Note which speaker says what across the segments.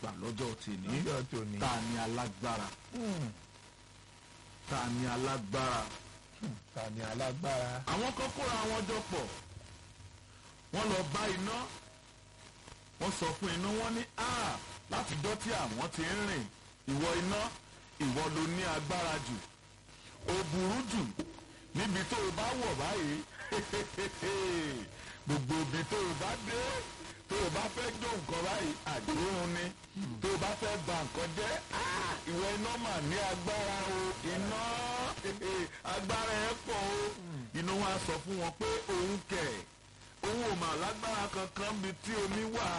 Speaker 1: gbà lọ́jọ́ tèmi
Speaker 2: lọ́jọ́ tòní.
Speaker 1: ta ni alágbára
Speaker 2: Hmm,
Speaker 1: ta ni alágbára.
Speaker 2: ta ni alágbára.
Speaker 1: àwọn kan kóra wọn jọ pọ̀ wọ́n lọ bá iná wọ́n sọ fún iná wọ́n ní a látijọ́ tí àwọn ti ń rìn ìwọ iná ìwọ ló ní agbára jù ó burú jù níbi tó o bá wọ̀ báyìí gbogbo ibi tó o bá dé tó o bá fẹ́ jó nǹkan báyìí àdéhùn ni tó o bá fẹ́ ba nǹkan jẹ́ ah, ìwọ iná mà ní agbára o iná agbára ẹ̀ pọ̀ o iná wa sọ fún wọn pé òun kẹ̀ òun ò mà lágbára kankan bí tí omi wà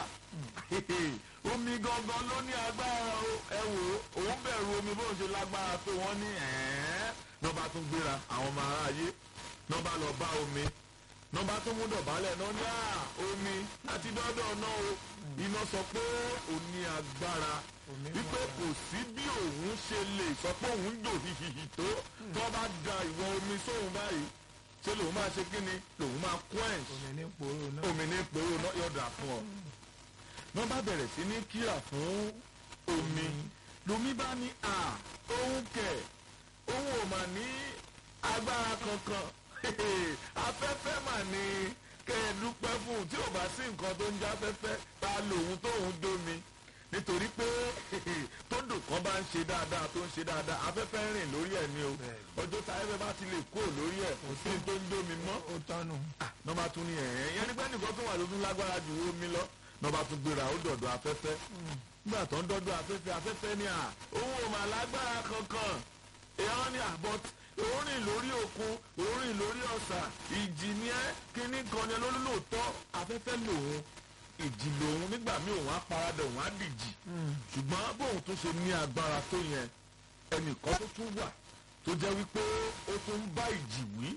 Speaker 1: omi gangan ló ní agbára o ẹ wò ó òun bẹ̀rù omi bóun ṣe lágbára tó wọ́n ní ẹ̀ẹ́ nọba tún gbéra àwọn ọmọ aráyé nọba lọ bá omi nọba tún mú dọ̀bálẹ̀ náà ní à omi àti dọ́dọ̀ náà o iná sọ pé òun ní agbára
Speaker 2: Omi
Speaker 1: wípé
Speaker 2: wà.
Speaker 1: kò sí bí òun ṣe lè sọ pé òun jò hihihi tó tó bá da ìwọ omi sóhun báyìí ṣé lòun máa ṣe kí ni lòun máa quench
Speaker 2: omi ní poro náà.
Speaker 1: omi ní pòrò náà yọ̀dà fún ọ. wọ́n bá bẹ̀rẹ̀ sí ní kíra fún omi lomi bá ní à òun kẹ̀ òun ò mà ní agbára kankan afẹ́fẹ́ mà ní kẹ́ ẹ dúpẹ́ fún un tí ò bá sí nǹkan tó ń já afẹ́fẹ́ ta lòun tóun dómi nítorí pé tódò kan bá ń ṣe dáadáa tó ń ṣe dáadáa afẹ́fẹ́ ń rìn lórí ẹ̀ ni o
Speaker 2: Bẹ́ẹ̀.
Speaker 1: ọjọ́ tá afẹ́fẹ́ bá ti lè kúrò lórí ẹ̀ kò sí ní tó ń dómi mọ́
Speaker 2: ó tọ́nu.
Speaker 1: nọba tún ní ẹ̀yẹ́ yẹn nígbà nìkan tó wà ló tún lágbára ju omi lọ nọba tún gbéra ó dọ̀dọ̀ afẹ́fẹ́ nígbà tó ń dọ́dọ̀ afẹ́fẹ́ afẹ́fẹ́ ní à òun ò mà lágbára kankan èèyàn ní àbọ̀t òun rìn lórí òkun òun rìn lórí ọ̀sà ìjì ni ẹ́ kíní kan ni lórí lóòótọ́ afẹ́fẹ́ lòun ìjì lòun nígbà míì òun á paradà òun á dìjì ṣùgbọ́n bóun tún ṣe ní agbára tó yẹn ẹnìkan tó tún wà tó jẹ́ wípé ó tún ń bá ìjì wí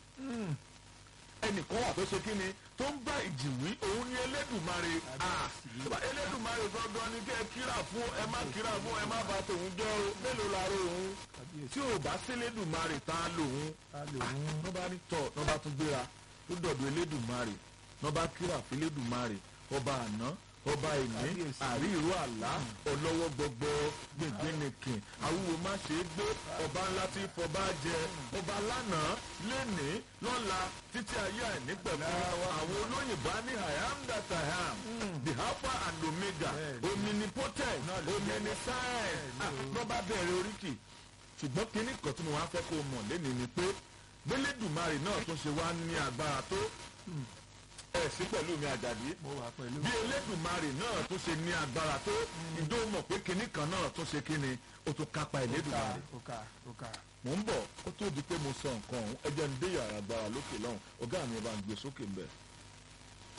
Speaker 1: ẹnìkan wà tó ṣe kí ni tó ń bá ìjì wí òun ni elédùnmarè Ah, elédùnmarè gangan ni kẹ́ ẹ kíra fún ẹ má kíra fún ẹ má bà tòun jẹ́ o mélòó la ro òun
Speaker 2: kábíyèsí.
Speaker 1: tí ò bá sí elédùnmarè tá a lòun
Speaker 2: ta lòun.
Speaker 1: nọba ní tọ nọba tún gbéra tó dọ̀dọ̀ elédùnmarè nọba kíra fún elédùnmarè ọba àná ọba ìní
Speaker 2: Kábíyèsí.
Speaker 1: àrí ìró àlá ọlọ́wọ́ gbọgbọ gbẹ̀gbẹ̀nìkìn awúwo má ṣe é gbé ọba ńlá tí fọba jẹ ọba lánàá lénìí lọ́la títí ayé àìnípẹ̀kun àwọn olóyìnbó á ní i am that i am the alpha and omega
Speaker 2: Bẹ́ẹ̀ni.
Speaker 1: omnipotent
Speaker 2: Náà ló jẹ́.
Speaker 1: omniscient
Speaker 2: Bẹ́ẹ̀ni o.
Speaker 1: lọ́ba bẹ̀rẹ̀ oríkì ṣùgbọ́n kínní kan tí mo wá fẹ́ kó o mọ̀ lẹ́nu ni pé gbélédùmarè náà tún ṣe wá ní agbára tó ẹ̀ sí pẹ̀lú mi àjàdí
Speaker 2: mo wà pẹ̀lú.
Speaker 1: bí elédùmarè náà tún ṣe ní agbára tó ìjọ mọ̀ pé kínní kan náà tún ṣe kínní ó tún kápá elédùmarè
Speaker 2: ó kà ó kà.
Speaker 1: mò ń bọ̀ ó tó di pé mo sọ nǹkan ọ̀hún ẹ jẹ́ ń dé yàrá agbára lókè lọ́hùn ọ̀gá mi ẹ bá ń gbé sókè ń bẹ̀.